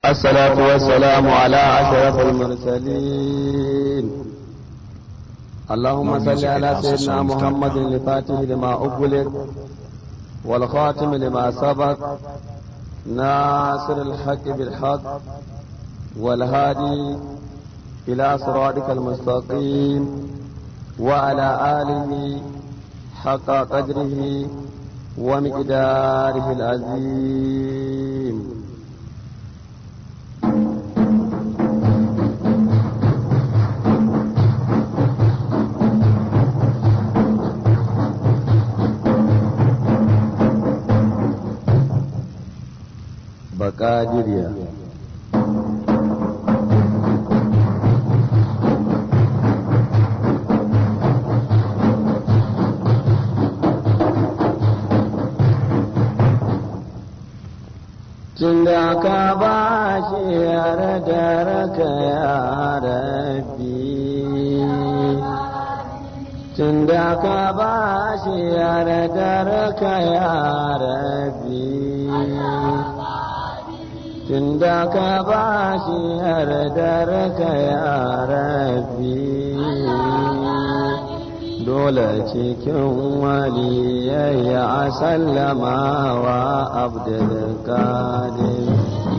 الصلاة والسلام على أشرف المرسلين اللهم صل على سيدنا محمد الفاتح لما أغلق والخاتم لما سبق ناصر الحق بالحق والهادي إلى صراطك المستقيم وعلى آله حق قدره ومقداره العظيم بقادريا Tunda ka ba shi yardarka ya rabbi Tunda ka ba shi yardarka ya rabbi Tunda ka ba shi yardarka ya rabbi dole cikin waliyayya a sallama wa abdulkadir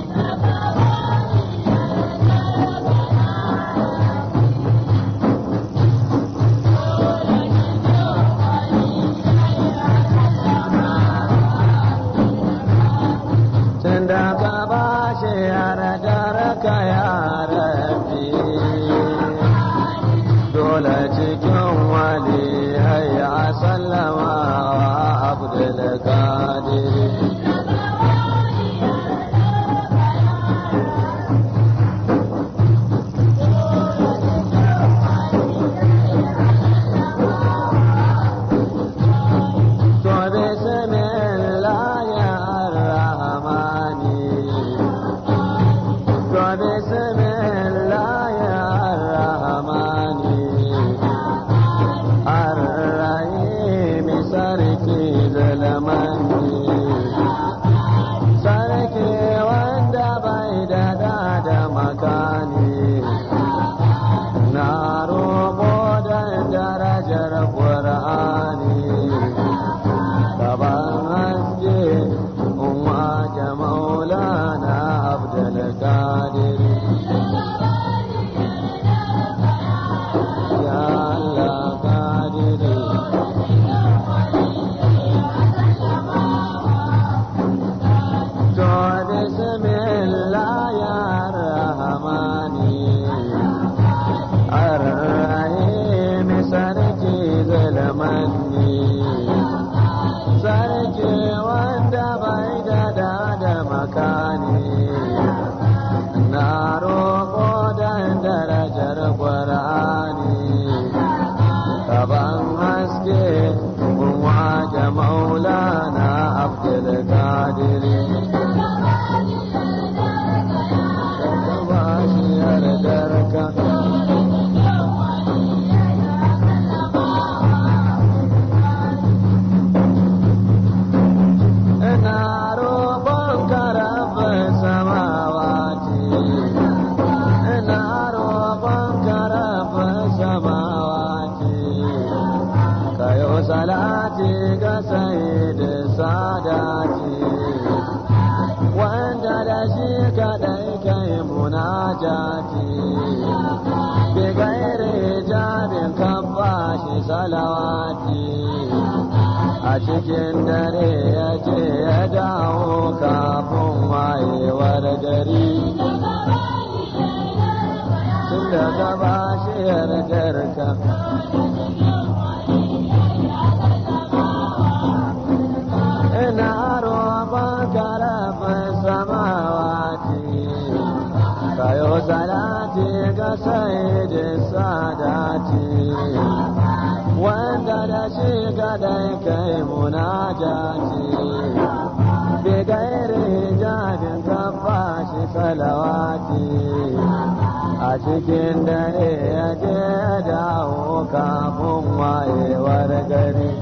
tunda ka ba shi yardarka ya rabbi dole cikin wali hayya sallama wa abdul qadir to bismillah ya rahmani to bismillah ya rahmani الرحيم sarki zalamani sarki wanda bai da da makani na roƙo da darajar ƙur'ani gaban haske umma ja maulana abdulkadir ya Allah kadiri to bismillah ya rahmani ar-rahim sarki zulmanni sarki wanda bai da da makani na roƙo da darajar ƙwar'ani kaban haske kuma ga maulana abdulkadir ba shi yardarka ina roƙon karafin samawati ina roƙon karafin samawati kayo salati ga sayyidin sadati wanda da shi kaɗai kai munajati bi gairi jabin kan bashi salawati a cikin dare ya ce ya dawo kafin wayewar gari tun da gaba shi yardarka ina roƙon karafin samawati kayo salati ga sayyidin sadati wanda da shi kadai kai munajati bi gairi jabin kafa shi salawati a cikin dare ya je dawo kafin wayewar gari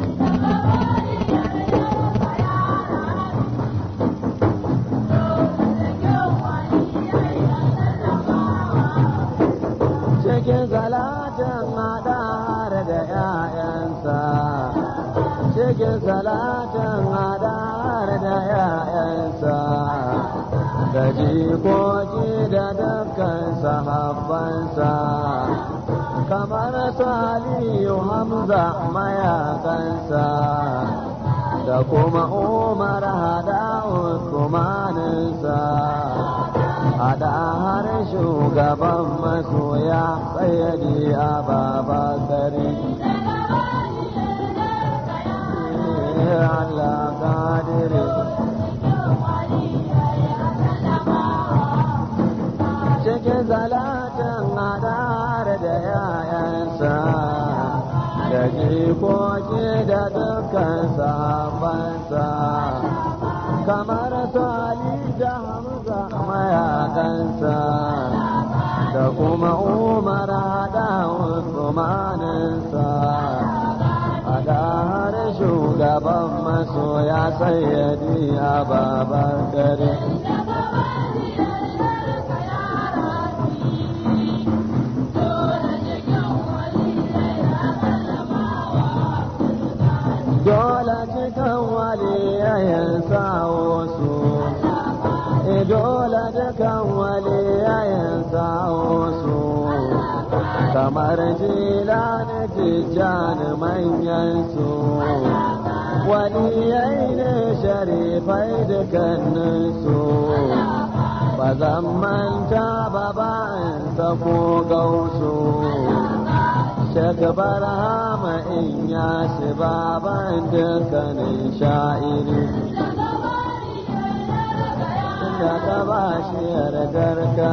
jikoki da dukkan sahabbansa kamar saliyu hamza mayakansa da kuma umar hada usmaninsa hada har shugaban masoya sayyadi ababakari Allah kadiri cikin zalatin hadar da yayansa da jikoki da dukkan sahabbansa kamar su Ali da Hamza mayakansa da kuma Umar da Usmaninsa da har shugaban masoya sayyadi a babar dare. dole cikin waliyayen sawo su dole dukan waliyayen sawo su kamar jila na tijjani manyan su waliyai ne sharifai dukannin su ba zan manta ba ba'in ko gausu shakabar hama in ya shi baban dukkanin sha'iri inda ka ba shi yardarka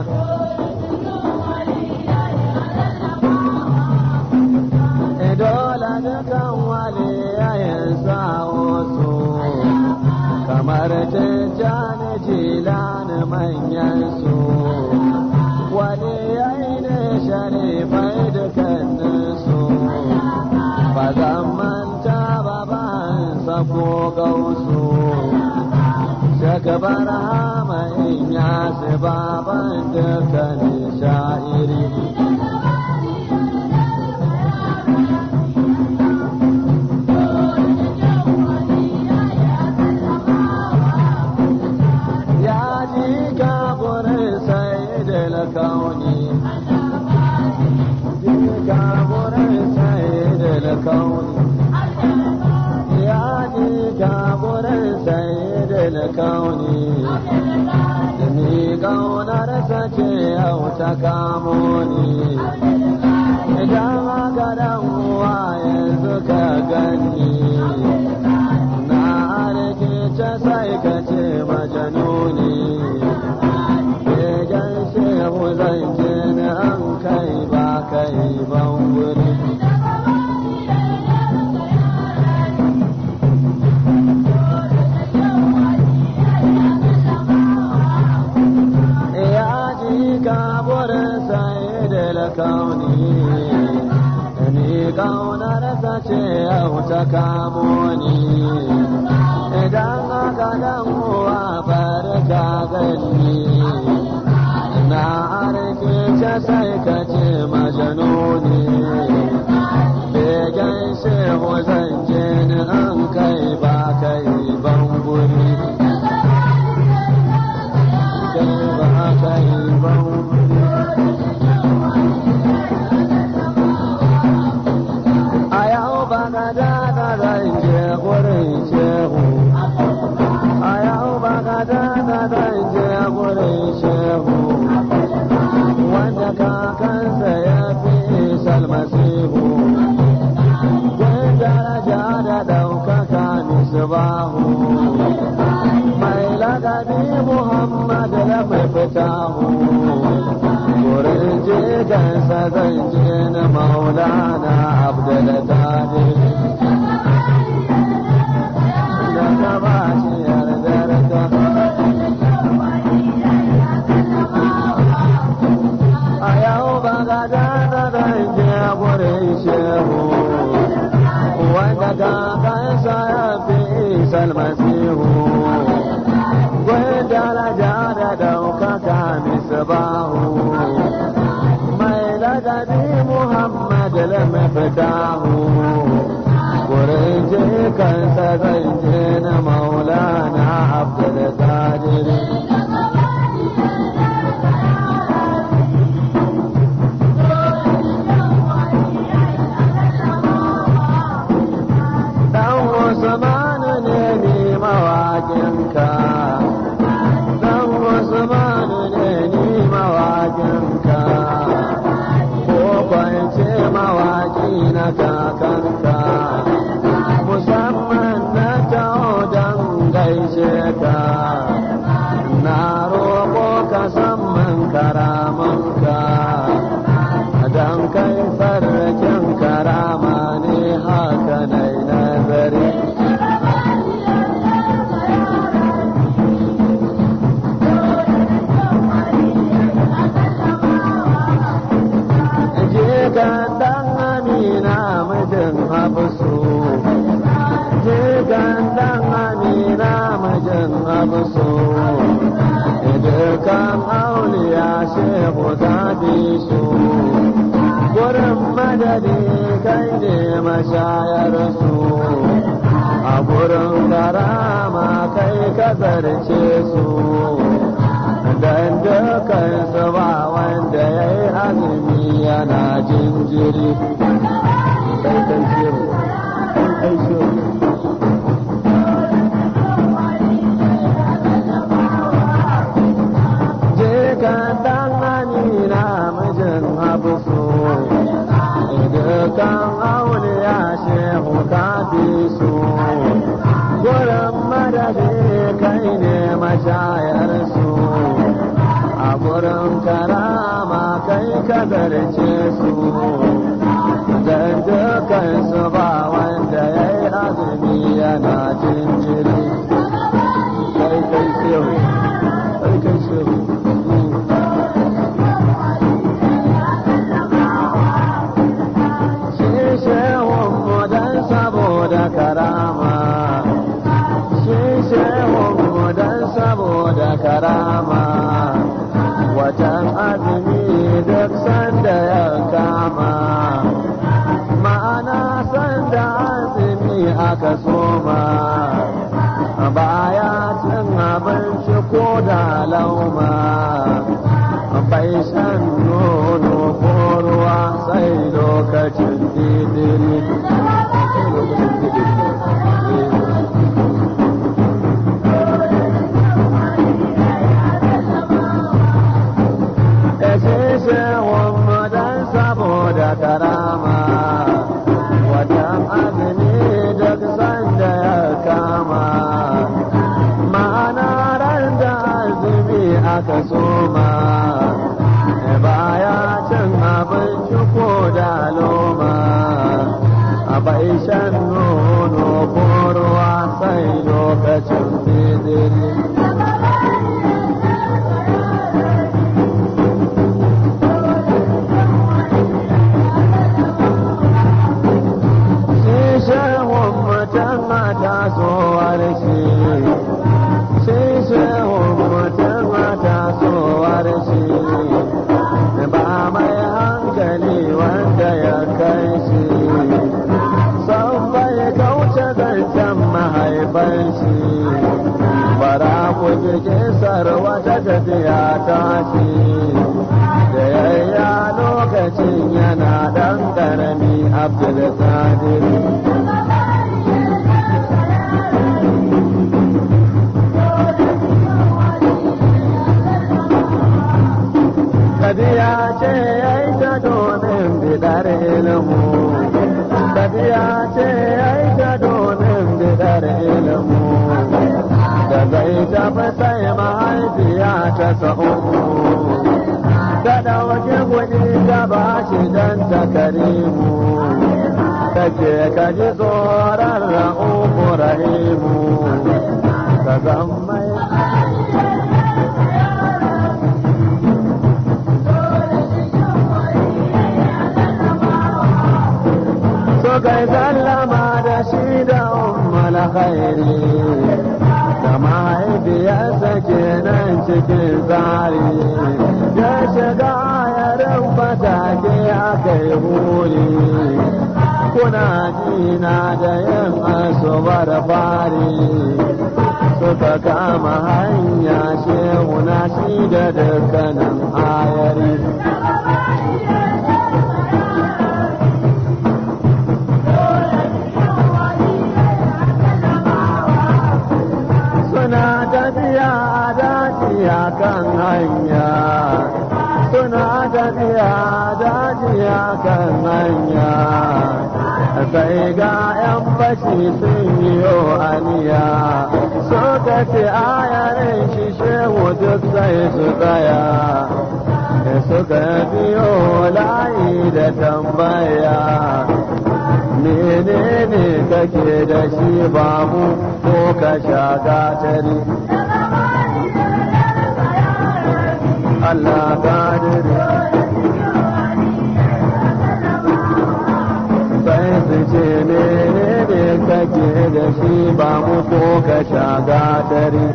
dole dukan wale yayin sawo su kamar tijjani jilani manyan su wale yayi ne sharifai dukkanin su ba zan manta ba ban sako gausu shagabar hama in ya su baban dukkanin sha'iri ya ji kaburin sai da kauni kaburin sai da kauni ya ji kaburin sai da kauni da ni kaunar sace yau ta kamo ni idan aka dan uwa yanzu ka gani na rikice sai ka ce majanuni Begen shehu zan ce ni an kai ba kai ban wuri. Ya ji kaburin sai da lakauni, ni kaunar ce yau ta kamo ni. Idan aka dan uwa barka gani. na arkice sai ka ce majanuni begen shehu zan je ni an kai ba kai ban guri kai ba kai ban guri a yau ba ka dada zan je gurin shehu a yau ba ka dada zan je gurin shehu wanda kakansa ya fi salmasihu kun daraja da ɗaukaka misbahu mai lagabi muhammad da mai fitahu wurin jigansa zan je na maulana abdul tadir da ka ba shi yardarka a yau ba ga dana zan je gurin shehu wanda kakansa ya fi salmasihu gwai daraja da daukaka misbahu mai ladabi muhammad lamafitahu gurin jikansa zan je na maulana abdul qadir jikan dan amina mijin hafsu jikan dan amina mijin hafsu dukan auliya shehu ta bi su gurin madadi kai ne mashayar su a gurin karama kai ka zarce su dan dukan su ba wanda ya yi azumi yana jinjiri kai kai shehu kai shehu dan amina mijin habusu dukan auliya shehu ka fi su gurin madadi kai ne mashayar su a gurin karama kai ka zarce su dan dukan su ba wanda ya yi azumi yana jinjiri kai kai shehu kai kai shehu karama shi shehunmu don saboda karama watan azumi duk sanda ya kama ma'ana sanda azumi aka soma baya cin abinci ko da lauma bai shan nono ko ruwa sai lokacin didiri saboda karama watan azumi duk sanda ya kama ma'ana ran da azumi aka soma baya cin abinci ko da loma bai shan nono ko ruwa sai lokacin bidiri tasowar shi sai shehun mutum tasowar shi ba mai hankali wanda ya kai shi sau bai kauce zancen mahaifan shi bara ku ji kisar wata tafiya ta shi da yayya lokacin yana ɗan ƙarami abdul tafiya ce ya yi ta domin bidar ilmu tafiya ce ya yi ta domin bidar ilmu da zai tafi sai mahaifiya ta sa'u ta ɗauki kuɗi ta ba shi don ta karimu ta ce ka ji tsoron ra'uku rahimu ka zama kai sallama da shi da ummal khairi da mahaifiyarsa kenan cikin tsari ya shiga yarin fatake aka yi huli kuna jina da yin asubar fari suka kama hanya shehu na shi da dukkanin ayari suna tafiya a daji a kan hanya suna tafiya a daji a kan hanya sai ga 'yan fashi sun yi aniya suka ce ayarin shi shehu duk sai su tsaya suka biyo layi da tambaya menene kake da shi ba mu ko ka sha gatari Allah kadiri mu ko ka sha gatari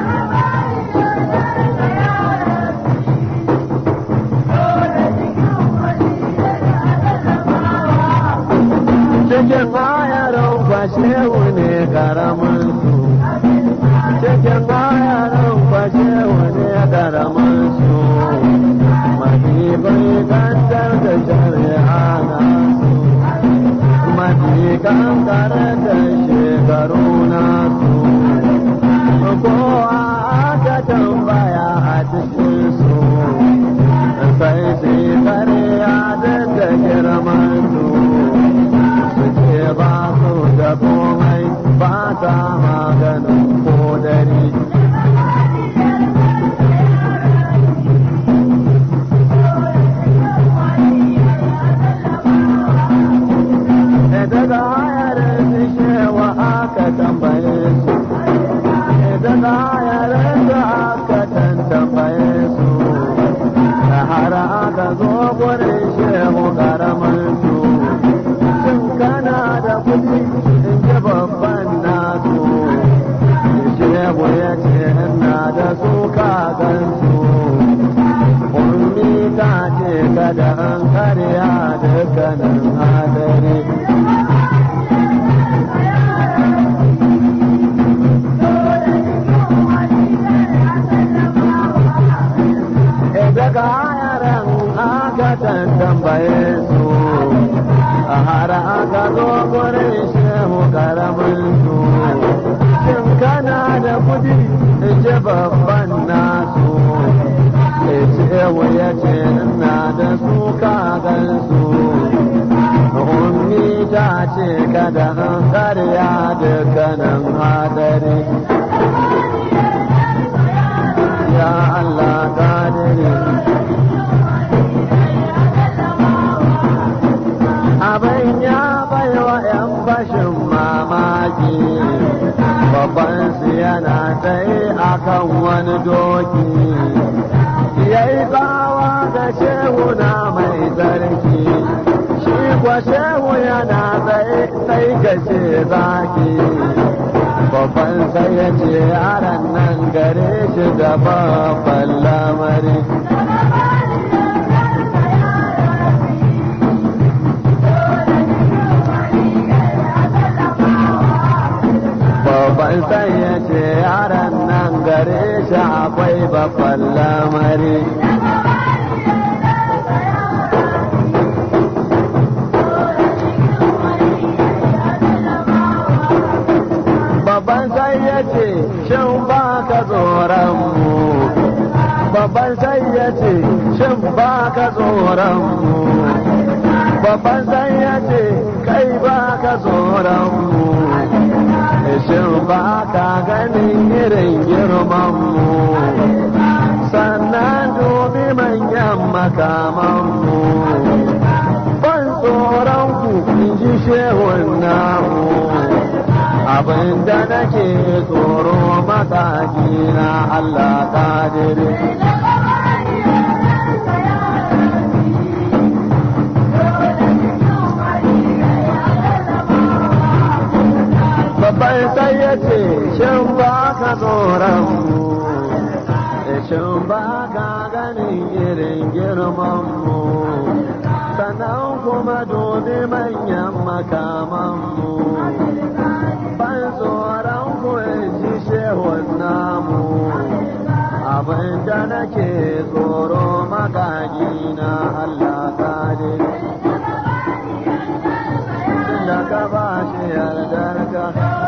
cikin ayaran fashewu ne karamin su cikin ayaran fashewu ne karamin su mafi bai kantar da shari'a na su mafi kankare da shekaru na su kowa aka tambaya a cikin su sai sai karya da girman su suke ba su da komai ba ta maganin kodari. Daga hayarin su shewa aka tambaye su, daga hayarin da aka tantambaye su, da har aka zo gurin shehu karamin su. kana da kudi in ji babban nasu shehu ya ce ina da su kagansu ummi ta ce kada an karya dukkanin hadari daga yaran aka tambaye su a har aka zo gurin shehu karamin su shin kana da kudi ce babban nasu shehu ya ce ina da su kagan su ummi ta ce kada an karya dukkanin hadari ya Allah kadiri abin ya baiwa 'yan bashin mamaki babban su yana tsaye akan wani doki ya yi bawa da shehu na mai tsarki shi kwa shehu yana tsaye sai ka ce zaki babban sai ya ce yaran nan gare shi da babban lamari babban sai ya ce yaran nan gare shi akwai babban lamari babban sai ya ce shin ba ka tsoron mu babban sai ya ce shin ba ka tsoron mu babban sai ya ce kai ba ka tsoron mu shin ba ka ganin irin girman mu sannan dubi manyan makaman mu ban tsoron ku in ji shehun namu abin da nake tsoro mataki na Allah kadiri. Babban sai ya ce, shin ba ka tsoron mu, shin ba ka ganin irin girman mu, sannan kuma dubi manyan makaman mu. ban tsoron ji shehun namu abin da nake tsoro magagi na Allah kare da ka ba shi yardar ka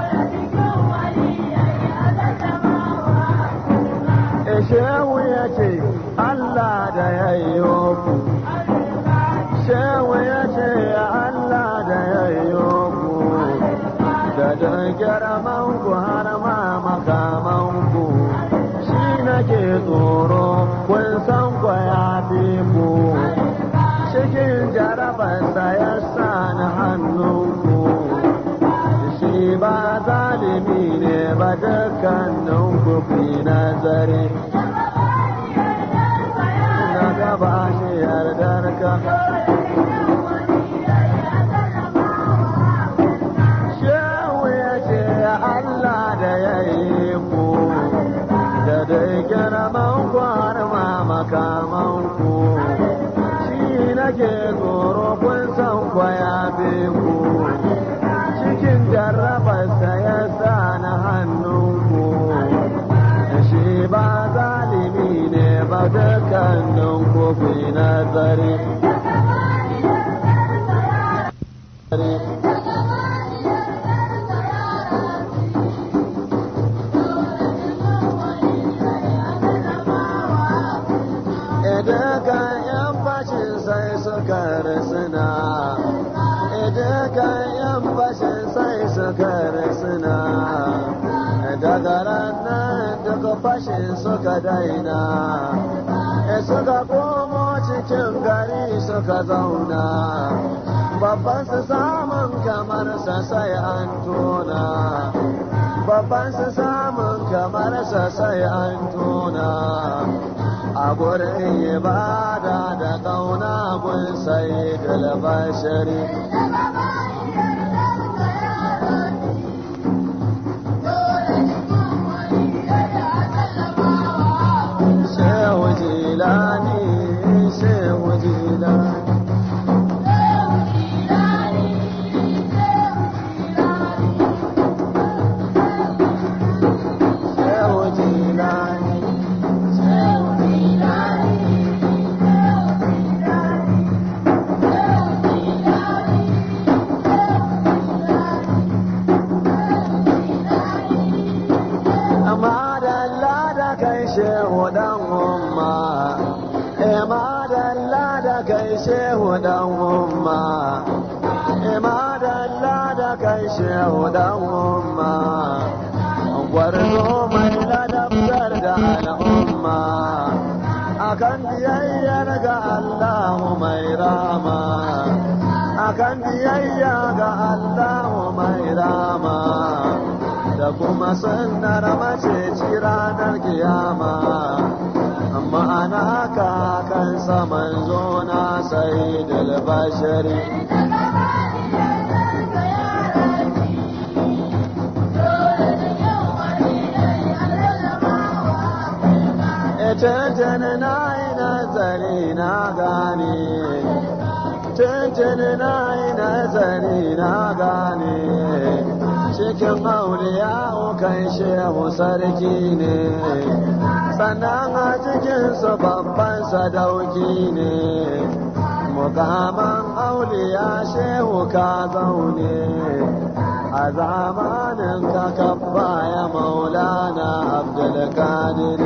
shehu ya ce Allah da ya yi ku shehu ya ce Allah da ya yi ku da don girman ku har ma makaman ku shi nake tsoro kun san ku ya fi ku cikin jarabarsa ya sa ni hannunku shi ba zalimi ne ba dukkanin ku fi nazari na gaba shi yardar ka Allah makamanku shi nake tsoro kun san kwaya ku cikin jarrabarsa ya sa na hannunku shi ba zalimi ne ba dukkanin kofi nazari Idan yan fashin sai suka risina, idan yan fashin sai suka risina, daga ranar daga fashin suka daina, suka komo cikin gari suka zauna, babban su samun kamar sa sai an tona. Babban su samun kamar sa sai an tona. a gurin ibada da ƙauna gun sai dalbashari shehu jilani shehu jilani shehu jilani amma da lada kai shehu dan umma amma da lada kai shehu dan umma amma da lada kai shehu dan umma gwarzo mai ladabtar da al'umma akan biyayyar ga Allah mai rama akan biyayya ga Allah mai rama da kuma sunnar mace ci ranar kiyama amma ana haka kan saman zona sai dalbashari Tuntun na yi nazari na gane, tuntun na yi nazari na gane. cikin auliya kan shehu sarki ne sannan a cikinsu babban sadauki ne mukaman auliya shehu ka zaune a zamanin ka kabba ya maulana abdulkadir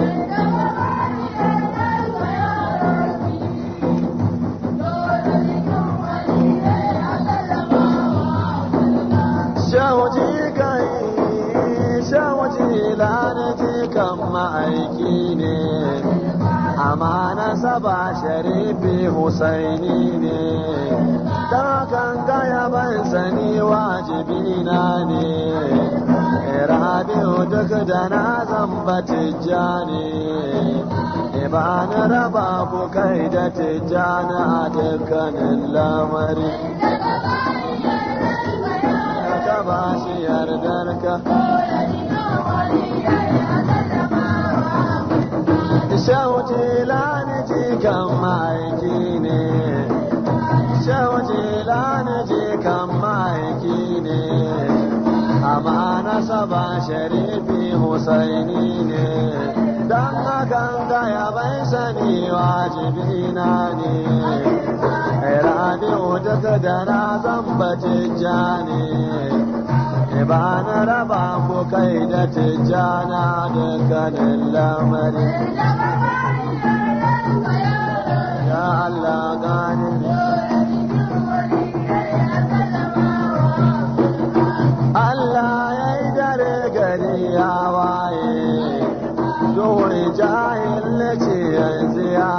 Shawaji kai, shawaji lanaji kan ma'aiki ne, amana saba sharifi Husaini ne, kan gaya ban sani wajibi na ne, rabi'u duk da na zamba tijjani, ba na raba ku kai da tijjani a dukkanin lamari. ka ba shi yardarka. Shawuce lani jikan ma'aiki ne, shawuce lani jikan ma'aiki ne, amma nasaba sharifi Husaini ne, don hakan gaya bai sani wajibi na ne. Rabi'u duk da na zamba tijjani ba na raba ku kai da tijjana dukkanin lamari. Ya Allah gani Allah ya yi dare gari ya waye, duhuri jahil ce yanzu ya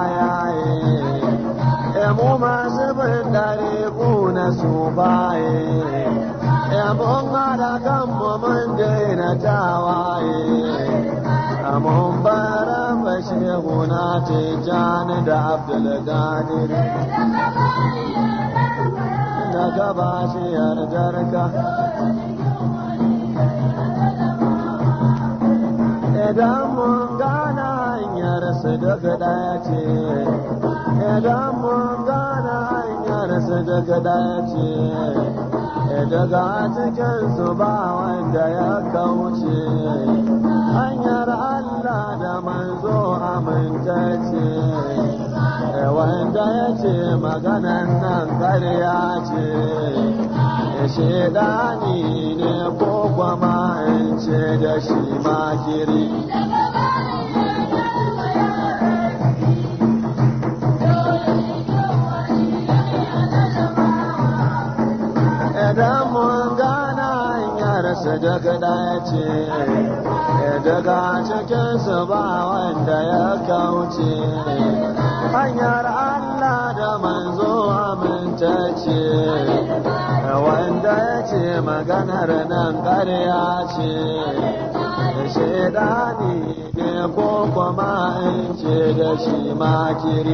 yaye. mu masu bin dare na su baye mun hada kanmu mun daina tawaye mun bara bashehu na tijjani da abdulgadir da gaba shi yardarka idan mun gana hanyar hanyar su duk ɗaya ce idan mun gane hanyar su duk ɗaya ce daga cikin su ba wanda ya kauce hanyar Allah da manzo amintacce wanda ya ce maganan nan ƙarya ce shaidani ne ko kwama in ce da shi makiri idan mun gana hanyar su daga dace daga cikinsu ba wanda ya kauce hanyar Allah da manzo amintacce wanda ya ce maganar nan ƙarya ce shaidani ne ko kuma in ce da shi makiri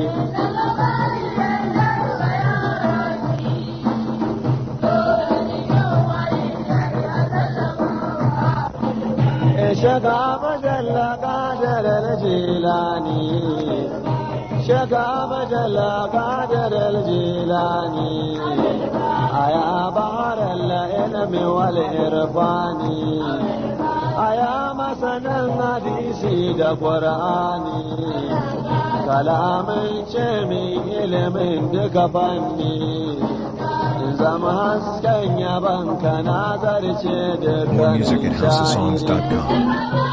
شقا مجل قادر الجيلاني شقا مجل قادر الجيلاني أيا بحر العلم والإرفان أيا مسنا حديثي دا قرآني كلام شمي علم دك فني zama hasken yaban ka na zarce da More music at houseofsongs.com.